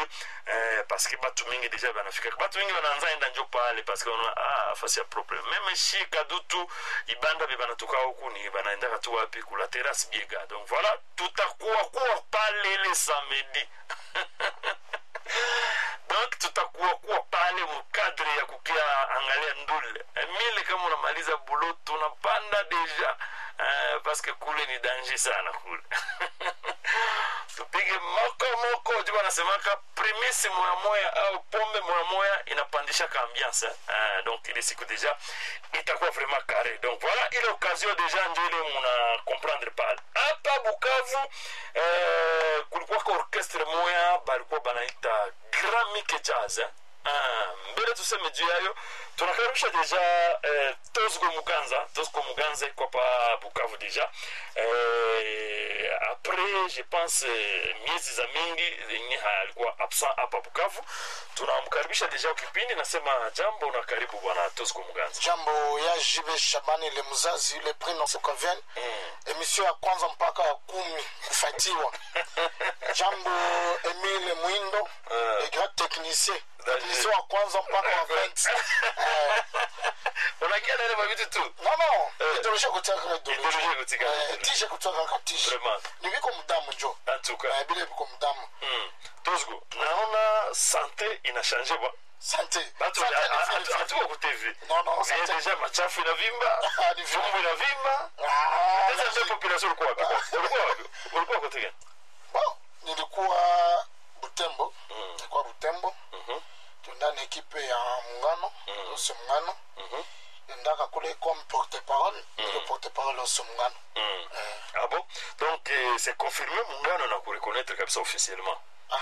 eh, paske batu mingi deja banafika batu mingi banaanza enda njo pale paske wana ah, fasi ya propre meme shi kadutu ibanda be banatoka huku ni banaendaka tu wapi kula terrasse biega donc voilà tutakuwa kuwa pale le samedi donc tutakuwa kuwa pale mkadre ya kukia angalia ndule mile kama unamaliza bulo tunapanda deja uh, paske kule ni danger sana kule tupige moko moko juu wanasemaka primisi moya moya au pombe moya moya inapandishaka ambiance uh, donc ile siku deja itakuwa vraiment carré donc voilà ile occasion deja njo ile muna comprendre pale hapa bukavu uh, kulikuwaka orchestre moya balikuwa banaita grand mike jazz eh? Ah, mbele tuseme juu yayo tunakaribisha deja eh, tosgo muganza tosgo muganza iko pa bukavu deja eh, après je pense eh, miezi za mingi zenye alikuwa absent hapa bukavu tunamkaribisha deja kipindi nasema jambo na karibu bwana tosgo muganza jambo ya jibe shabani le mzazi le prino sokaven mm. emission ya kwanza mpaka ya kumi kufatiwa jambo emile mwindo Eh. le grand technicien Daje. technicien wa kwanza mpaka wa 20 Eh, unakia nene mavitu tu non non Eh. idoloshe kutika Idoloshe kutika Eh, tishe kutoka ka tishe vraiment ni biko mudamu jo en tout cas Eh, bile biko mudamu mm. tosgo naona sante inashange bwa sante Batu Sante ni ha- vile ha- hatuko ku TV. Non, non, Vile sante. deja machafu inavimba, Ah, ni vile. vumbu inavimba. Ah, Sasa ndio population ulikuwa wapi? Ulikuwa wapi? Ulikuwa kote gani? bon nilikuwa butembo nilikuwa butembo Mhm. tuenda na ekipe ya muungano ose muungano Mhm. endaka kule comme porte parole ile porte parole ose muungano Mm. Ah bon? Donc euh, c'est confirmé muungano na kureconnaître kabisa officiellement.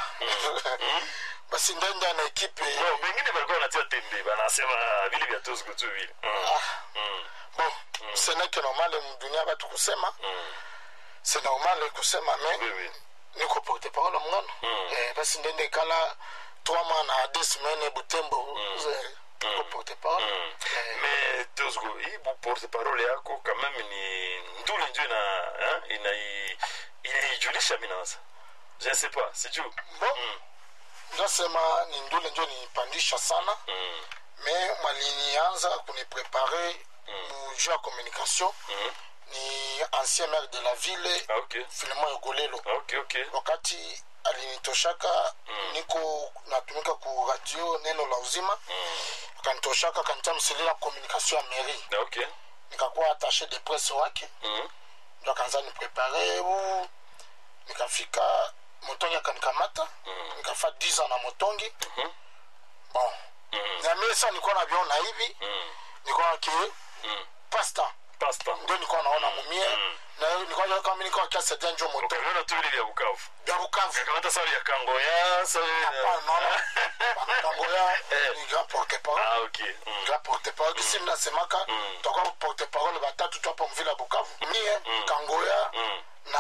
basi ndenda na ekipe No, bengine walikuwa wanatia tembe, banasema vile vya Tosgo tu vile. Mm. Mm. bon ce n'est que normal mdunia batu kusema Mm. c'est normal kusema Oui, mais oui. niko porte parole muungano Eh, basi ndende kala trois mois na deux semaines butembo eh, niko porte parole Mm. Eh, Mais Tosgo, hii bu porte parole yako quand même ni nduli ndio ina hein, ina ilijulisha mimi nawaza. Je ne sais pas, c'est tu. bon Mm. ndasema ni ndule njo nipandisha sana Mm. me mwalinianza kuniprepare mujuu ya communication Mm. ni ancien maire de la ville Ah, ok. filemon egolelo Ah, ok, ok. wakati alinitoshaka niko natumika ku radio neno la uzima akanitoshaka akanitia mselela communication ya mairie Ah, ok. nikakuwa attaché de presse wake Mm. ndo akaanza niprepare u nikafika motongi akanikamata nikafa 10 ans na motongi bon nyamie sa nilikuwa naviona hivi Mm. nilikuwa ki Mm. pasta Pasta. ndio nilikuwa naona mumie na nilikuwa kama nilikuwa kiasaidia njo moto Ukaona tu vile vya Bukavu. ya Bukavu Kakamata sawa ya Kangoya, sawa Hapana, naona Kangoya Eh. ni grand porte parole Ah, ok. Mm. grand porte parole kisi mnasemaka tutakuwa porte parole batatu tu hapa mvila Bukavu mie Kangoya Mm. na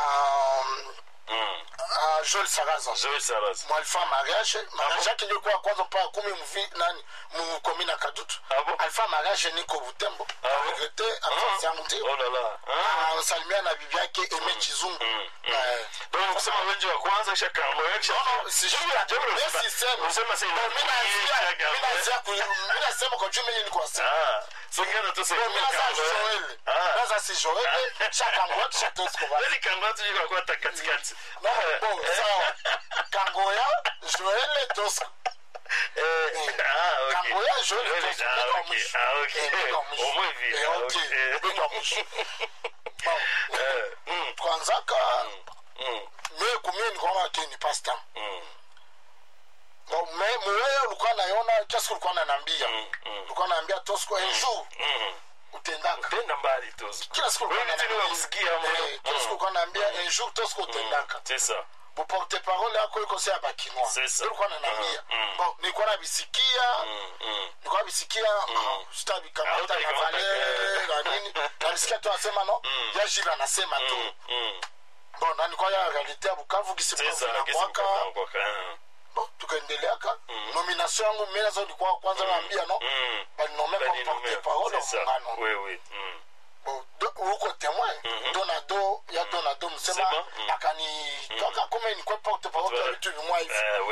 Mm. ah, Joel Saraza Joel Saras. mwalifa mariage mariage yake ndio kwa kwanza mpaka kumi mvi nani mukomi na kadutu Ah bon? alifa mariage niko butembo Ah bon? regrete absence yangu ndio Oh là là. Ah. anasalimia na bibi yake eme chizungu Eh, Donc kusema wengi wa kwanza kisha Kangoya kisha. no, si Jambo la- jambo la- Yes, sisemi. Unasema sasa No, mi naanzia- Kangoya. mi naanzia ku- mi nasema kwa juu mimi niko wasema. Ah. Singana tu sasa. Mi naanza Joel. Ah. Naanza si Joel, cha Kangoya, cha Tosco basi. Yaani Kangoya tu yuko kwa katikati. No, bon, sawa. Kangoya, Joel, Tosco. Eh. Ah, ok. Kangoya, Joel, Joel, Tosco. ah, Beko wa ok. mwisho. Ah, ok. Eh, beko wa mwisho. Au moins vile. Eh, Ah, ok. ok. Beko wa mwisho. Bon, Eh. Mm. tukaanzaka Mm. mie kumie nikaona ke ni pasta Mm. Bon, me muweye ulikuwa naiona kiasi ulikuwa nanambia Mm. Mm. ulikuwa naambia tosco un jour Mm. utendaka Tenda mbali tu. kila siku ulikuwa Wewe tena unaniambia- unamsikia mno. Eh, kila siku ulikuwa naambia un jour tosco utendaka C'est ça. buporte parole yako iko sea bakinoa C'est ça. ulikuwa nanambia Mm, mm. bon nilikuwa nabisikia Mm. Mm. nilikuwa nabisikia sitabikamata na Hautabikamata. vale na nini nabisikia tu anasema no ya jile anasema tu Mm. Mm. bon na nilikuwa ya realite ya bukavu C'est kisi ça. na Qu'est-ce mwaka qu'on peut encore bon tukaendeleaka nomination yangu mimi nazo nilikuwa kwanza naambia no Mm. balinome Bali kwa porte numéro. parole C'est ça. muungano Oui, oui. Mm. Bon, do- uko témoin donado ya donado msema Sema, mm. akani toka kome nikwe porte parole ya Ouais. vitu vimwa hivi Eh,